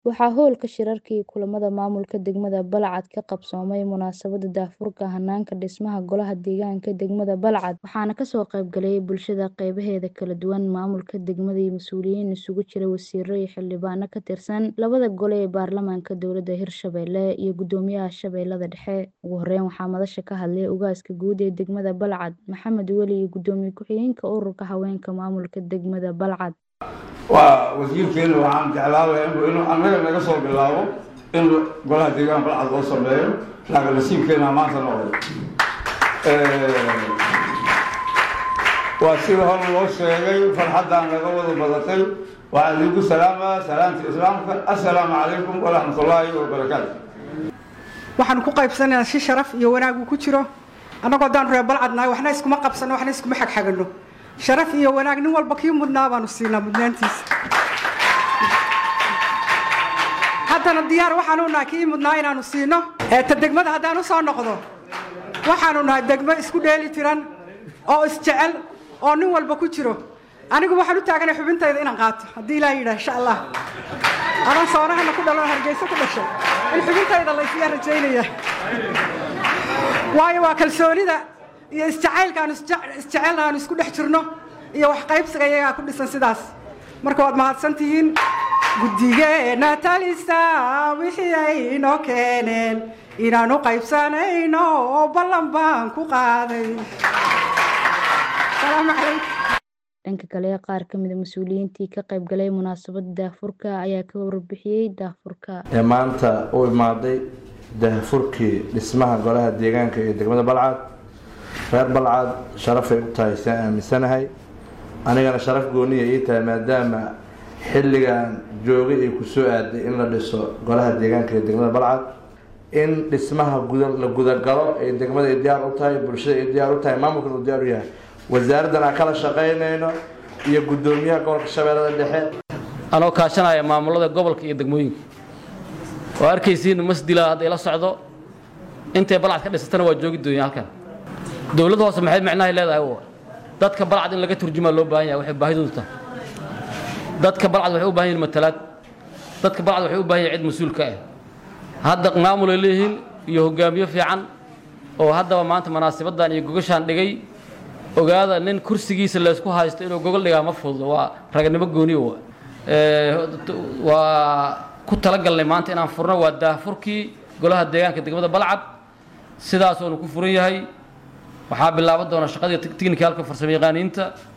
Waxaa howlka shirarka iyo kulamada maamulka degmada Balcad ka qabsoomay munaasabada daahfurka hanaanka dhismaha Golaha Deegaanka degmada Balcad waxaana kasoo qayb galay bulshada qeybaheeda kala duwan maamulka degmada iyo mas'uuliyiin isugu jira wasiiro iyo xildhibaano ka tirsan labada gole ee baarlamaanka dowlada Hirshabelle iyo gudoomiyaha Shabeellada Dhexe ugu horeyn waxaa madasha ka hadlay ugaaska guud ee degmada Balcad Maxamed Weli iyo gudoomiye ku-xigeenka ururka haweenka maamulka degmada Balcad waa wasiirkeena waxaan jeclaan lahaa inuu annaga naga soo bilaabo in golaha deegaan balcad loo sameeyo laakiin nasiibkeena maanta noqday waa sida hore loo sheegay farxaddaan naga wada badatay waxaa idinku salaamaa salaamta islaamka assalaamu calaykum waraxmatullaahi wabarakaatu waxaanu ku qaybsanaynaa si sharaf iyo wanaag uu ku jiro annagoo haddaan reer balcad nahay waxna iskuma qabsano waxna iskuma xagxagano sharaf iyo wanaag nin walba kii mudnaa baanu siinaa mudnaantiisa haddana diyaar waxaanu nahay kii mudnaa inaanu siino ta degmada haddaan u soo noqdo waxaanu nahay degmo isku dheeli tiran oo isjecel oo nin walba ku jiro anigu waxaan u taaganay xubintayda inaan qaato haddii ilaa yidhaah insha allah adan soonahana ku dhalo hargeyso ku dhashay in xubintayda la isyaa rajaynaya waayo waa kalsoonida iyo isjacaylka aanu isjecelna aanu isku dhex jirno iyo wax qaybsiga iyagaa ku dhisan sidaas marka waad mahadsan tihiin guddigeena talisa wixii ay inoo keeneen inaanu qaybsanayno oo ballan baan ku qaaday salaamu calaykum dhanka kale qaar ka mid a mas-uuliyiintii ka qayb galay munaasabada daahfurka ayaa ka warbixiyey daahfurka ee maanta u imaaday daahfurkii dhismaha golaha deegaanka ee degmada balcad reer balcad sharafay u tahay saan aaminsanahay anigana sharaf gooniya ii tahay maadaama xilligan joogay ay ku soo aaday in la dhiso golaha deegaanka ee degmada balcad in dhismaha la gudagalo ay degmada ay diyaar u tahay bulshada ay diyaar u tahay maamulkan uu diyaar u yahay wasaaraddan aan kala shaqaynayno iyo guddoomiyaha gobolka shabeellada dhexe anoo kaashanaya maamulada gobolka iyo degmooyinka oo arkaysiin masdila hadday la socdo intay balcad ka dhisatana waa joogi doonya halkan dowladda hoose maxay micnahay leedahay dadka balcad in laga turjumaa loo baahan yahay waxay baahidoodu tahay dadka balcad waxay u baahan yihin matalaad dadka balcad waxay u baahan yahin cid mas-uulka ah hadda maamulay leeyihiin iyo hogaamiye fiican oo haddaba maanta munaasabaddan iyo gogashaan dhigay ogaada nin kursigiisa laysku haysto inuu gogol dhigaa ma fududo waa raganimo gooniyo waa ku talagalnay maanta inaan furno waa daahfurkii golaha deegaanka degmada balcad sidaas oonu ku furan yahay waxaa bilaaban doona shaqadii tiknikaalka farsamo yaqaaniinta